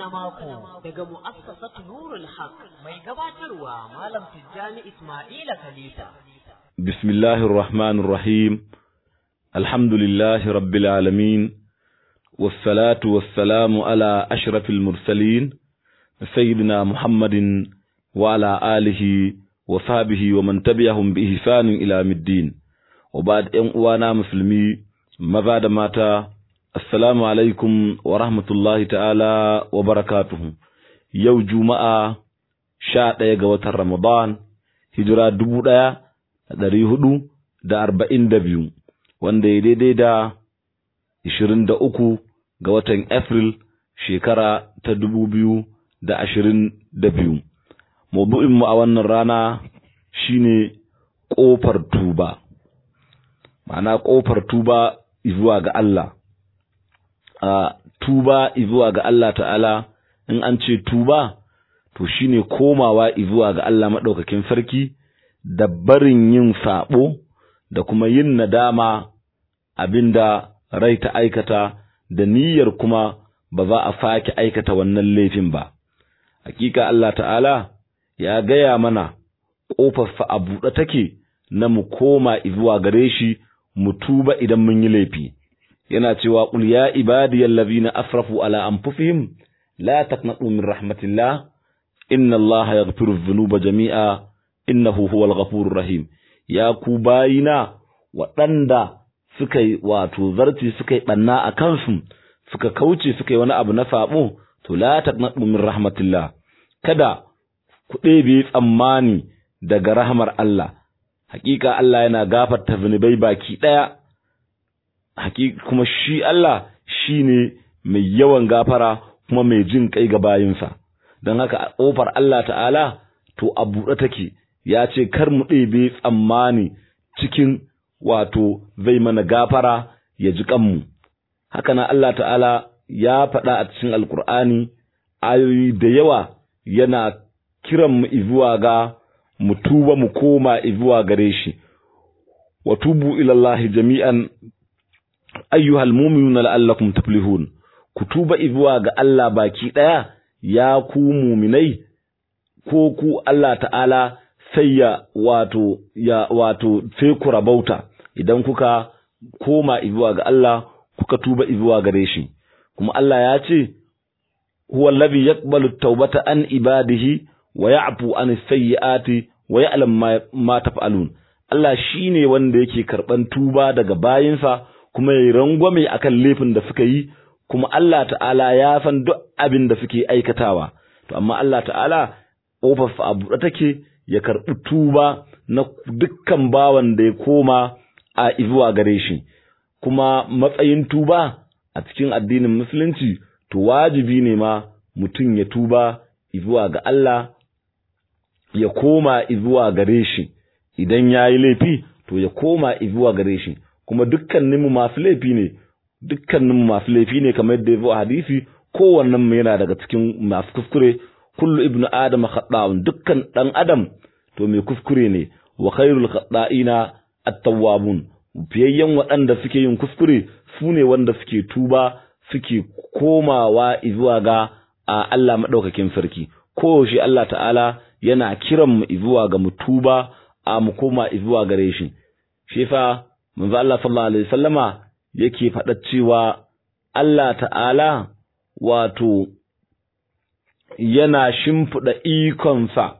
mako daga mu'assasatu Nurul Haq mai gabatarwa Malam Tijjani Ismaila Khalifa. Bismillahir Rahmanir Rahim. Alhamdulillahi Rabbil Alamin. Wassalatu wassalamu ala ashrafil mursalin sayyidina Muhammadin wa ala alihi wa sahbihi wa man tabi'ahum bi ihsanin ila middin. Wa ba'd ƴan uwana musulmi maza da mata Assalamu alaikum wa rahmatullahi ta'ala wa barakatuhu. Yau Juma'a sha ɗaya ga watan Ramadan, hijira dubu ɗaya da ɗari hudu da arba'in da biyu, wanda ya daidai da ishirin da uku ga watan Afril shekara ta dubu biyu da ashirin da biyu. Mabu'inmu a wannan rana shine ƙofar tuba, ma'ana ƙofar tuba zuwa ga Allah. a tuba zuwa ga Allah ta'ala in an ce tuba to shine komawa zuwa ga Allah maɗaukakin sarki da barin yin saɓo da kuma yin nadama abinda rai ta aikata da niyyar kuma ba za a sake aikata wannan laifin ba hakika Allah ta'ala ya gaya mana ƙofarsa a buɗe take na mu koma zuwa gare shi mu tuba idan mun yi laifi yana cewa qul ya ibadiyal ladhina asrafu ala anfusihim la taqnatu min rahmatillah inna allaha yaghfiru dhunuba jami'a innahu huwal ghafurur rahim ya ku bayina waɗanda suka yi wato zarci suka yi banna a kansu suka kauce suka yi wani abu na sabo to la taqnatu min rahmatillah kada ku ɗebe tsammani daga rahmar Allah hakika Allah yana gafarta zunubai baki ɗaya hakika kuma shi Allah shi ne mai yawan gafara kuma mai jin kai ga bayinsa don haka a ƙofar Allah ta'ala to a buɗe take ya ce kar mu ɗebe tsammani cikin wato zai mana gafara ya ji kanmu haka na Allah ta'ala ya faɗa a cikin alkur'ani ayoyi da yawa yana kiran mu zuwa ga mu tuba mu koma zuwa gare shi wa tubu ilallahi jami'an ayyuhal mu'minuna la'allakum tuflihun ku tuba zuwa ga Allah baki daya ya ku mu'minai ko ku Allah ta'ala sai ya wato ya wato sai ku rabauta idan kuka koma zuwa ga Allah kuka tuba zuwa gare shi kuma Allah ya ce huwa allazi yaqbalu tawbata an ibadihi wa ya'fu an sayyiati wa ya'lam ma taf'alun Allah shine wanda yake karban tuba daga bayinsa kuma ya yi rangwame a kan laifin da suka yi kuma Allah ta'ala ya san duk abin da suke aikatawa to amma Allah ta'ala ƙofarsa a buɗe take ya karɓi tuba na dukkan bawan da ya koma a zuwa gare shi kuma matsayin tuba a cikin addinin musulunci to wajibi ne ma mutum ya tuba zuwa ga Allah ya koma zuwa gare shi idan ya yi laifi to ya koma zuwa gare shi kuma dukkaninmu masu laifi ne dukkaninmu masu laifi ne kamar yadda ya zo a hadisi kowannen mu yana daga cikin masu kuskure kullu ibnu adam khata'un dukkan dan adam to mai kuskure ne wa khairul khata'ina at-tawwabun fiyayyen waɗanda suke yin kuskure su ne wanda suke tuba suke komawa zuwa ga Allah madaukakin sarki koyaushe Allah ta'ala yana kiran mu zuwa ga mu tuba a mu koma zuwa gare shi shi fa manzo Allah sallallahu alaihi wasallama yake faɗa cewa Allah ta'ala wato yana shimfiɗa ikonsa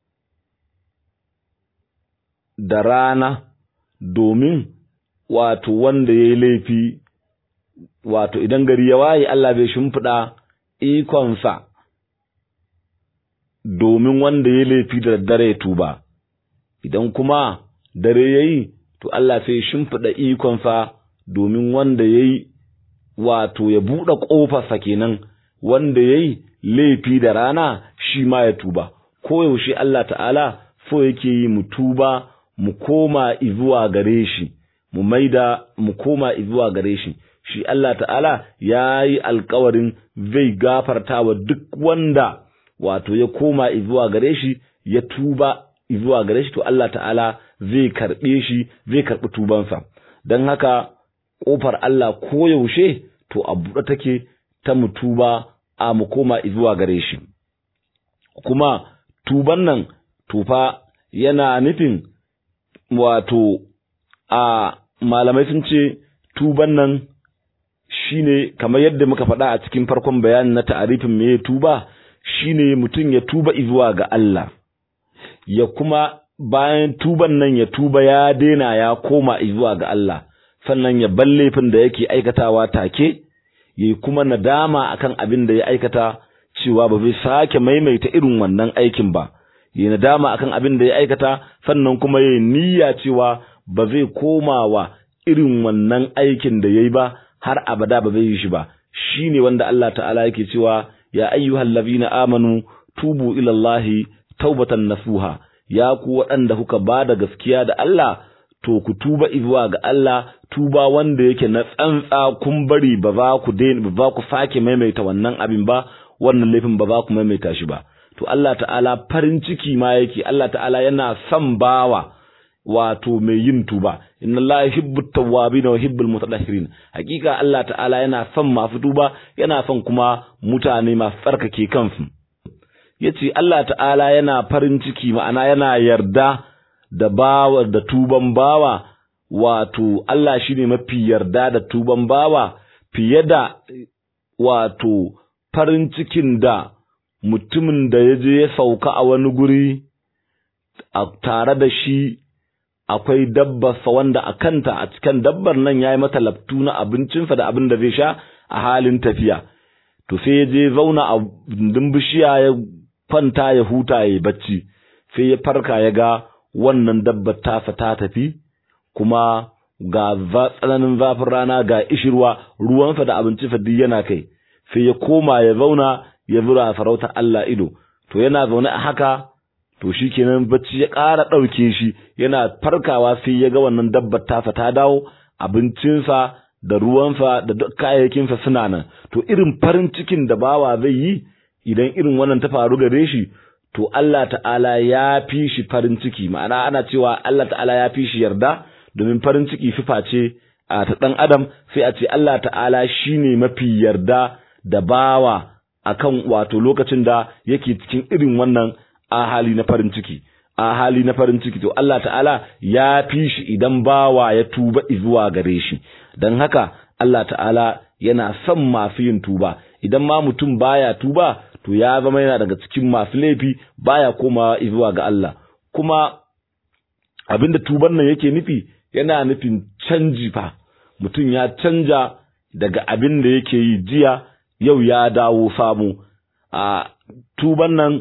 da rana domin wato wanda ya yi laifi wato idan gari ya waye Allah bai shimfiɗa ikonsa domin wanda ya yi laifi da daddare ya tuba idan kuma dare ya yi to Allah sai shimfiɗa ikonsa domin wanda ya yi wato ya buɗe ƙofarsa kenan wanda ya yi laifi da rana shi ma ya tuba koyaushe Allah ta'ala so yake yi mu tuba mu koma izuwa gare shi mu maida mu koma izuwa gare shi shi Allah ta'ala ya yi alkawarin zai gafarta wa duk wanda wato ya koma izuwa gare shi ya tuba izuwa gare shi to Allah ta'ala zai karɓe shi zai karɓi tubansa don haka ƙofar Allah koyaushe to a buɗe take ta mu tuba a mu koma zuwa gare shi kuma tuban nan tufa yana nufin wato a malamai sun ce tuban nan shine kamar yadda muka faɗa a cikin farkon bayanin na ta'arifin me tuba shine mutum ya tuba zuwa ga Allah ya kuma bayan tuban nan ya tuba ya daina ya koma zuwa ga Allah sannan ya bar laifin da yake aikatawa take yayi kuma nadama akan abin da ya aikata cewa ba zai sake maimaita irin wannan aikin ba yayi nadama akan abin da ya aikata sannan kuma yayi niyya cewa ba zai komawa irin wannan aikin da yayi ba har abada ba zai yi shi ba shine wanda Allah ta'ala yake cewa ya ayyuhal ladina amanu tubu ila Allahi taubatan nasuha ya ku waɗanda kuka ba da gaskiya da Allah to ku tuba zuwa ga Allah tuba wanda yake na tsantsa kun bari ba za ku ba za ku sake maimaita wannan abin ba wannan laifin ba za ku maimaita shi ba to Allah ta'ala farin ciki ma yake Allah ta'ala yana son bawa wato mai yin tuba inna Allah yuhibbu tawwabin wa yuhibbul mutatahhirin hakika Allah ta'ala yana son masu tuba yana son kuma mutane masu tsarkake kansu yace Allah ta'ala yana farin ciki ma'ana yana yarda da bawa da tuban bawa wato Allah shine mafi yarda da tuban bawa fiye da wato farin cikin da mutumin da ya je ya sauka a wani guri a tare da shi akwai dabbarsa wanda a kanta a cikin dabbar nan ya yi mata laftu na abincinsa da abin da zai sha a halin tafiya to sai ya je zauna a dindin bishiya ya kwanta ya huta ya bacci sai ya farka ya ga wannan dabbar tasa ta tafi kuma ga tsananin zafin rana ga ishirwa ruwansa da abincinsa duk yana kai sai ya koma ya zauna ya zura farautar Allah ido to yana zaune a haka to shikenan bacci ya ƙara ɗauke shi yana farkawa sai ya ga wannan dabbar tasa ta dawo abincinsa da ruwansa da duk kayayyakinsa suna nan to irin farin cikin da bawa zai yi idan irin wannan ta faru gare shi to Allah ta'ala ya fi shi farin ciki ma'ana ana cewa Allah ta'ala ya fi shi yarda domin farin ciki sifa ce a ta ɗan adam sai a ce Allah ta'ala shine mafi yarda da bawa akan wato lokacin da yake cikin irin wannan a hali na farin ciki a hali na farin ciki to Allah ta'ala ya fi shi idan bawa ya tuba zuwa gare shi don haka Allah ta'ala yana son masu yin tuba idan ma mutum baya tuba to ya zama yana daga cikin masu laifi baya komawa zuwa ga Allah kuma abinda tuban nan yake nufi yana nufin canji fa mutum ya canja daga abin da yake yi jiya yau ya dawo samu a tuban nan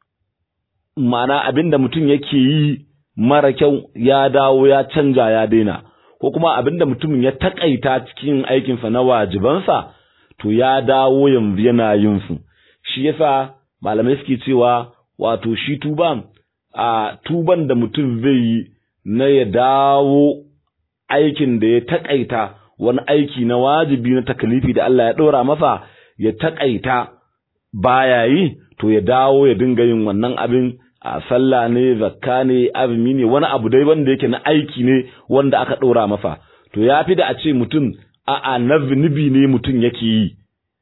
ma'ana abin da mutum yake yi mara kyau ya dawo ya canja ya daina ko kuma abin da mutumin ya takaita cikin aikinsa na wajibansa to ya dawo yanzu yana yin su shi yasa malamai suke cewa wato shi tuban a tuban da mutum zai yi na ya dawo aikin da ya takaita wani aiki na wajibi na takalifi da Allah ya ɗora masa ya takaita baya yi to ya dawo ya dinga yin wannan abin a sallah ne zakka ne azumi ne wani abu dai wanda yake na aiki ne wanda aka ɗora masa to ya fi da a ce mutum a'a na zunubi ne mutum yake yi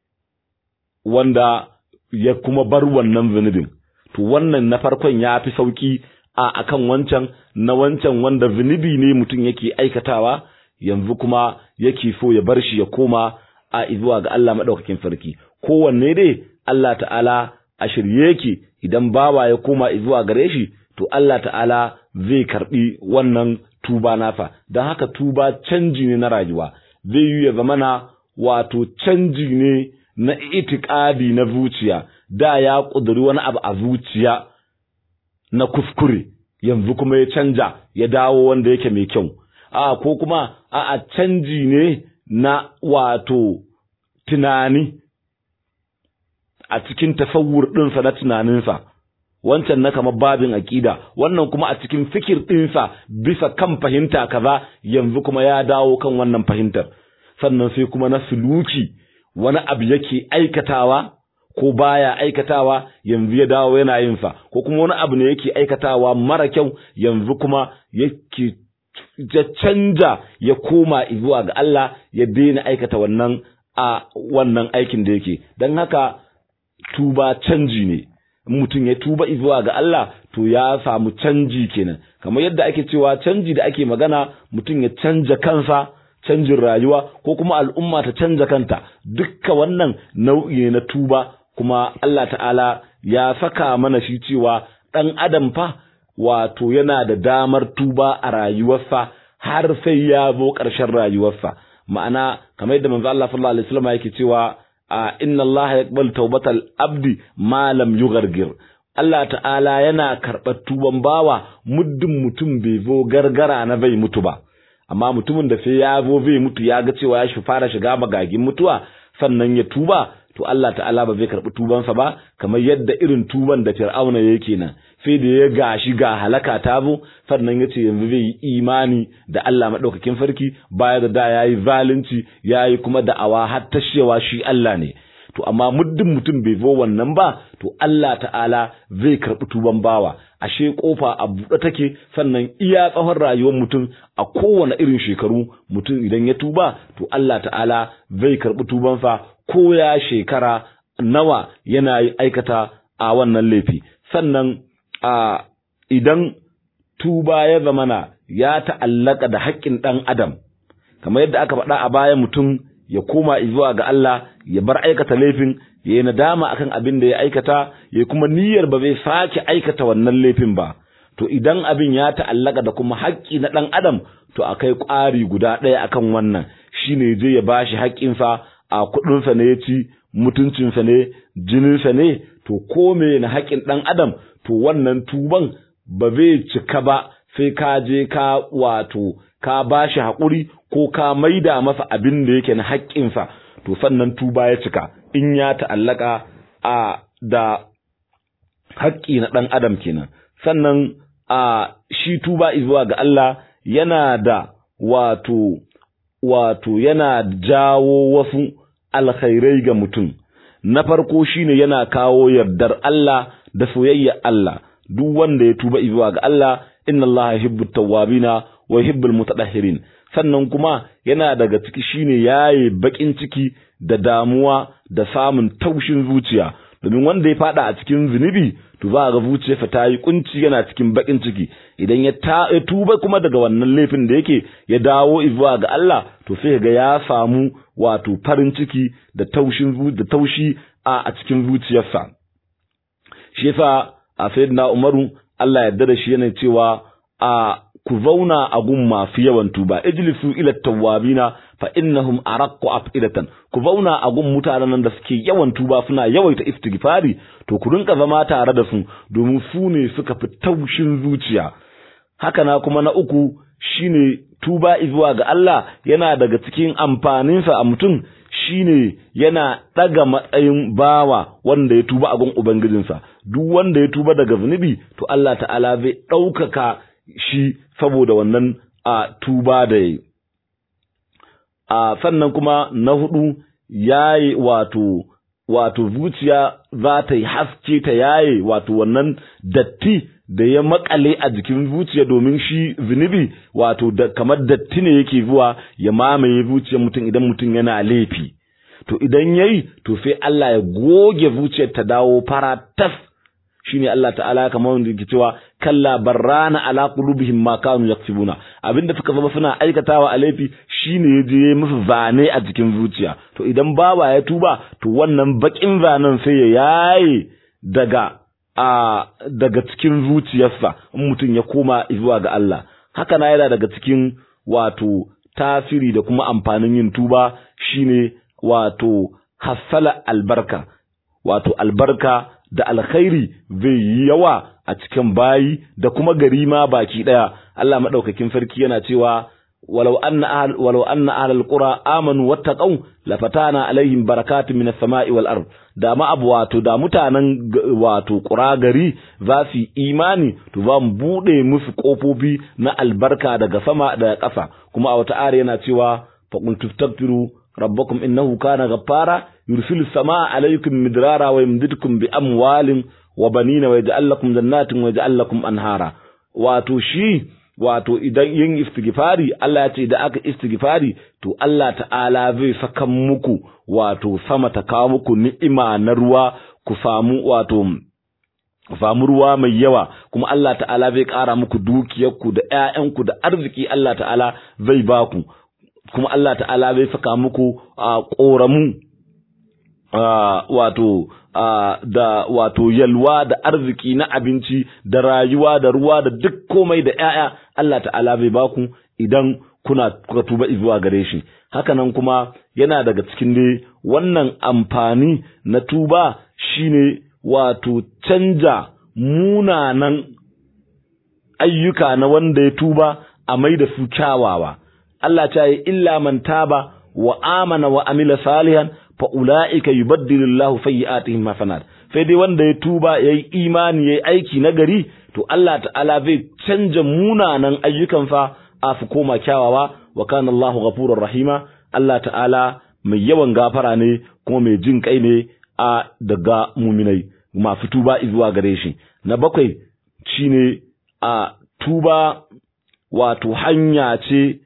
wanda ya kuma bar wannan zunubin to wannan na farkon ya fi sauki a akan wancan na wancan wanda zunubi ne mutum yake aikatawa yanzu kuma yake so ya bar shi ya koma a zuwa ga Allah madaukakin sarki kowanne dai Allah ta'ala a shirye yake idan bawa ya koma zuwa gare shi to Allah ta'ala zai karbi wannan tuba nafa don haka tuba canji ne na rayuwa zai yi ya zamana wato canji ne na itikadi na zuciya da ya ƙuduri wani abu a zuciya na kuskure yanzu kuma ya canja ya dawo wanda yake mai kyau a ko kuma a a canji ne na wato tunani a cikin tasawur ɗinsa na tunaninsa wancan na kamar babin aƙida wannan kuma a cikin fikir ɗinsa bisa kan fahimta kaza yanzu kuma ya dawo kan wannan fahimtar sannan sai kuma na suluki wani abu yake aikatawa ko baya aikatawa yanzu ya dawo yana yin sa ko kuma wani abu ne yake aikatawa mara kyau yanzu kuma yake ya canja ya koma zuwa ga Allah ya daina aikata wannan a wannan aikin da yake don haka tuba canji ne in mutum ya tuba zuwa ga Allah to ya samu canji kenan kamar yadda ake cewa canji da ake magana mutum ya canja kansa canjin rayuwa ko kuma al'umma ta canja kanta dukka wannan nau'i ne na tuba kuma Allah ta'ala ya saka mana shi cewa ɗan adam fa wato yana da damar tuba a rayuwarsa har sai ya zo ƙarshen rayuwarsa ma'ana kamar yadda manzo Allah sallallahu alaihi wasallam yake cewa inna Allah yaqbalu tawbatal abdi ma lam yughargir Allah ta'ala yana karɓar tuban bawa muddin mutum bai zo gargara na bai mutu ba amma mutumin da sai ya zo zai mutu ya ga cewa ya shi fara shiga magagin mutuwa sannan ya tuba to Allah ta'ala ba zai karɓi tubansa ba kamar yadda irin tuban da Fir'auna yake nan sai da ya gashi ga halaka ta zo sannan ya ce yanzu zai yi imani da Allah maɗaukakin farki baya da da ya yi zalunci ya yi kuma da'awa har tashewa shi Allah ne to amma muddin mutum bai zo wannan ba to Allah ta'ala zai karɓi tuban bawa ashe kofa a buɗe take sannan iya tsawon rayuwar mutum a kowane irin shekaru mutum idan ya tuba to Allah ta'ala zai karɓi tubansa ko ya shekara nawa yana aikata a wannan laifi sannan a idan tuba ya zamana ya ta'allaka da haƙƙin ɗan adam kamar yadda aka faɗa a baya mutum ya koma zuwa ga Allah ya bar aikata laifin ya yi nadama akan abin da ya aikata ya kuma niyyar ba zai sake aikata wannan laifin ba to idan abin ya ta'allaka da kuma haƙƙi na ɗan adam to akai ƙwari guda ɗaya akan wannan shine je ya bashi haƙƙinsa a kuɗinsa ne ya ci mutuncinsa ne jininsa ne to ko me na haƙƙin ɗan adam to wannan tuban ba zai cika ba sai ka je ka wato ka bashi haƙuri ko ka maida masa abin da yake na haƙƙinsa to sannan tuba ya cika in ya ta'allaka a da haƙƙi na ɗan adam kenan sannan a shi tuba zuwa ga Allah yana da wato wato yana jawo wasu alkhairai ga mutum na farko shine yana kawo yardar Allah da soyayya Allah duk wanda ya tuba zuwa ga Allah inna Allah yuhibbut tawwabina wa yuhibbul mutatahhirin sannan kuma yana daga ciki shine yaye bakin ciki da damuwa da samun taushin zuciya domin wanda ya fada a cikin zunubi to za ga zuciyarsa ta yi kunci yana cikin bakin ciki idan ya ta tuba kuma daga wannan laifin da yake ya dawo zuwa ga Allah to sai ga ya samu wato farin ciki da taushin da taushi a a cikin zuciyarsa shi yasa a sayyidina Umaru Allah ya yarda da shi yana cewa a ku zauna a gun masu yawan tuba ijlisu ila tawwabina fa innahum araqqu afidatan ku zauna a gun mutanen da suke yawan tuba suna yawaita istighfari to ku rinka zama tare da su domin su ne suka fi taushin zuciya haka na kuma na uku shine tuba zuwa ga Allah yana daga cikin amfaninsa a mutum shine yana daga matsayin bawa wanda ya tuba a gun ubangijinsa duk wanda ya tuba daga zunubi to Allah ta'ala zai ɗaukaka shi saboda wannan a tuba da yi a sannan kuma na hudu yayi wato wato zuciya za ta yi haske ta yaye wato wannan datti da ya makale a jikin zuciya domin shi zunubi wato da kamar datti ne yake zuwa ya mamaye zuciyar mutum idan mutum yana laifi to idan yayi to sai Allah ya goge zuciyar ta dawo fara tas shine Allah ta'ala kamar wanda yake cewa kalla barrana ala qulubihim ma kanu yaksubuna abinda suka zama suna aikatawa a laifi shine yaje musu zane a cikin zuciya to idan bawa ya tuba to wannan bakin zanen sai ya yaye daga a daga cikin zuciyarsa in mutum ya koma zuwa ga Allah haka na yana daga cikin wato tasiri da kuma amfanin yin tuba shine wato hassala albarka wato albarka da alkhairi zai yi yawa a cikin bayi da kuma gari ma baki daya Allah madaukakin sarki yana cewa walau anna ahl walau anna ahlul qura amanu wattaqau lafatana alaihim barakatun minas sama'i wal ard da ma abu wato da mutanen wato qura gari za su imani to za mu bude musu kofofi na albarka daga sama da ƙasa kuma a wata ayar yana cewa faqul tastaghfiru rabbakum innahu kana ghaffara yursilu samaa alaykum midrara wa yumdidukum bi amwalin wa banina wa yaj'al lakum jannatin wa yaj'al lakum anhara wato shi wato idan yin istighfari Allah ya ce da aka istighfari to Allah ta'ala zai saka muku wato sama ta kawo muku ni'ima na ruwa ku samu wato ku samu ruwa mai yawa kuma Allah ta'ala zai ƙara muku dukiyarku da ƴaƴanku da arziki Allah ta'ala zai ba ku kuma Allah ta'ala zai saka muku a ƙoramu wato da wato yalwa da arziki na abinci da rayuwa da ruwa da duk komai da ƴaƴa Allah ta'ala zai ba ku idan kuna kuka tuba zuwa gare shi hakanan kuma yana daga cikin dai wannan amfani na tuba shine wato canja munanan ayyuka na wanda ya tuba a mai da su kyawawa Allah ta yi illa man taba wa amana wa amila salihan fa ulaika yubaddilu Allahu sayyi'atihim hasanat sai dai wanda ya tuba yayi imani yayi aiki na gari to Allah ta'ala zai canja munanan ayyukan fa a su koma kyawawa wa kana Allahu ghafurur rahima Allah ta'ala mai yawan gafara ne kuma mai jin kai ne a daga muminai masu tuba zuwa gare shi na bakwai shine a tuba wato hanya ce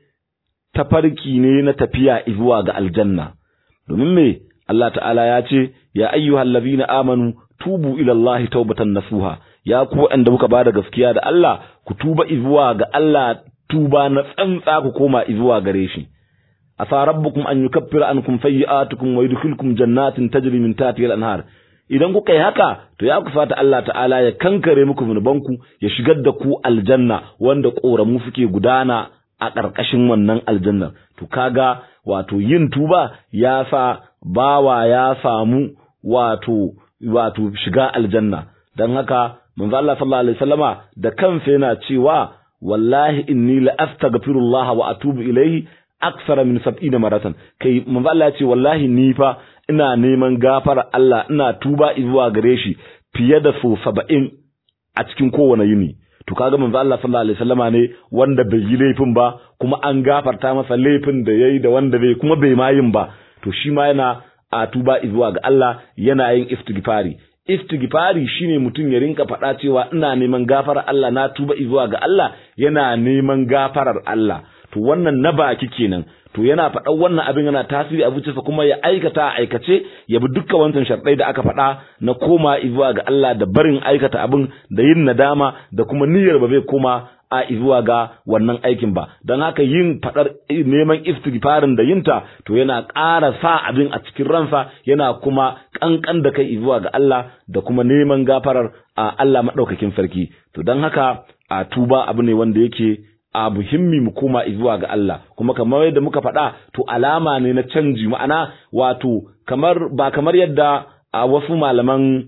tafarki ne na tafiya zuwa ga aljanna domin me Allah ta'ala ya ce ya ayyuhal ladina amanu tubu ila Allah taubatan nasuha ya ku wanda muka bada gaskiya da Allah ku tuba zuwa ga Allah tuba na tsantsa ku koma zuwa gare shi asa rabbukum an yukaffira ankum sayyi'atukum wa yudkhilkum jannatin tajri min tahtiha al-anhar idan kuka yi haka to ya kufata Allah ta'ala ya kankare muku zunubanku ya shigar da ku aljanna wanda koramu suke gudana a ƙarƙashin wannan aljanna to kaga wato yin tuba ya sa bawa ya samu wato wato shiga aljanna dan haka manzo Allah sallallahu alaihi wasallama da kansa yana cewa wallahi inni la astaghfirullah wa atubu ilayhi aksara min sab'ina maratan kai manzo Allah ya ce wallahi ni fa ina neman gafara Allah ina tuba zuwa gare shi fiye da so 70 a cikin kowane yini to kaga manzo Allah sallallahu alaihi wasallama ne wanda bai yi laifin ba kuma an gafarta masa laifin da yayi da wanda bai kuma bai ma yin ba to shi ma yana a tuba zuwa ga Allah yana yin istighfari istighfari shine mutum ya rinka faɗa cewa ina neman gafarar Allah na tuba zuwa ga Allah yana neman gafarar Allah to wannan na baki kenan to yana faɗan wannan abin yana tasiri a zuciyarsa kuma ya aikata a aikace ya bi dukkan wancan sharɗai da aka faɗa na koma zuwa ga Allah da barin aikata abin da yin nadama da kuma niyyar ba zai koma a zuwa ga wannan aikin ba don haka yin faɗar neman istighfarin da yinta to yana ƙara sa abin a cikin ransa yana kuma ƙanƙan da kai zuwa ga Allah da kuma neman gafarar a Allah maɗaukakin sarki to don haka a tuba abu ne wanda yake a muhimmi mu koma zuwa ga Allah kuma kamar yadda muka faɗa to alama ne na canji ma'ana wato kamar ba kamar yadda a wasu malaman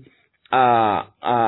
a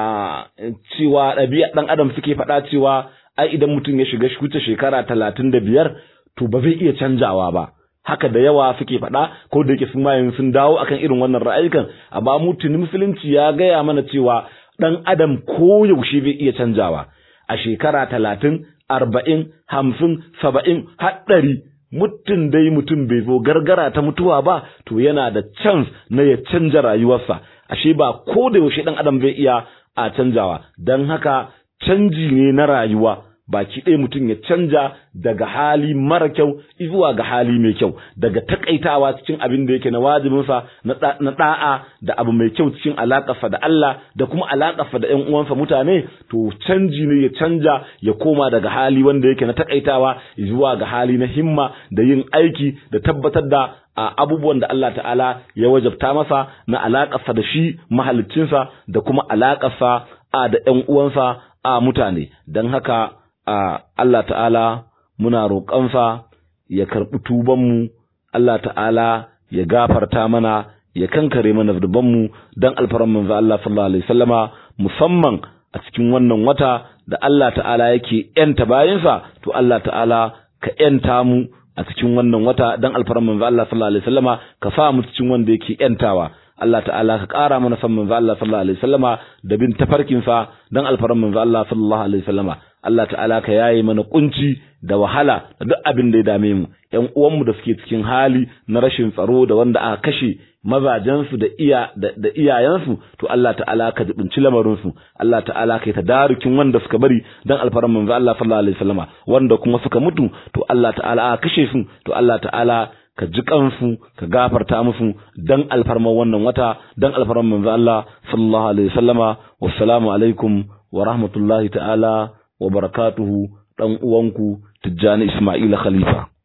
a cewa ɗabi'a ɗan adam suke faɗa cewa ai idan mutum ya shiga wuce shekara talatin da biyar to ba zai iya canjawa ba haka da yawa suke faɗa ko da yake sun mayin sun dawo akan irin wannan ra'ayikan amma mu tuni musulunci ya gaya mana cewa ɗan adam ko yaushe zai iya canjawa a shekara talatin arba'in hamsin saba'in haɗari mutum dai mutum bai zo gargara ta mutuwa ba to yana da chance na ya canja rayuwarsa ashe ba ko da yaushe ɗan adam zai iya a canjawa don haka canji ne na rayuwa baki ɗaya mutum ya canja daga hali mara kyau zuwa ga hali mai kyau daga takaitawa cikin abin da yake na wajibinsa na ɗa'a da abu mai kyau cikin alaƙarsa da Allah da kuma alaƙarsa da ƴan uwansa mutane to canji ne ya canja ya koma daga hali wanda yake na takaitawa zuwa ga hali na himma da yin aiki da tabbatar da a abubuwan da Allah ta'ala ya wajabta masa na alaƙarsa da shi mahaliccinsa da kuma alaƙarsa a da ƴan uwansa a mutane don haka a Allah ta'ala muna roƙonsa ya karɓi tubanmu Allah ta'ala ya gafarta mana ya kankare mana zunubanmu don alfaran manzo Allah sallallahu alaihi wasallama musamman a cikin wannan wata da Allah ta'ala yake yanta bayansa to Allah ta'ala ka yanta mu a cikin wannan wata don alfaran manzo Allah sallallahu alaihi wasallama ka sa mu cikin wanda yake yantawa Allah ta'ala ka ƙara mana san manzo Allah sallallahu alaihi wasallama da bin tafarkin sa dan alfaran manzo Allah sallallahu alaihi wasallama Allah ta'ala ka yaye mana kunci da wahala da duk abin da ya dame mu ƴan uwanmu da suke cikin hali na rashin tsaro da wanda aka kashe mazajensu da iya da iyayensu to Allah ta'ala ka jibinci lamarin su Allah ta'ala ka ta darukin wanda suka bari dan alfaran manzo Allah sallallahu alaihi wasallama wanda kuma suka mutu to Allah ta'ala aka kashe su to Allah ta'ala ka ji kansu ka gafarta musu dan alfarman wannan wata dan alfarman manzo Allah sallallahu alaihi wasallama wassalamu alaikum wa rahmatullahi ta'ala wa barakatuhu dan uwanku Tijjani Ismail Khalifa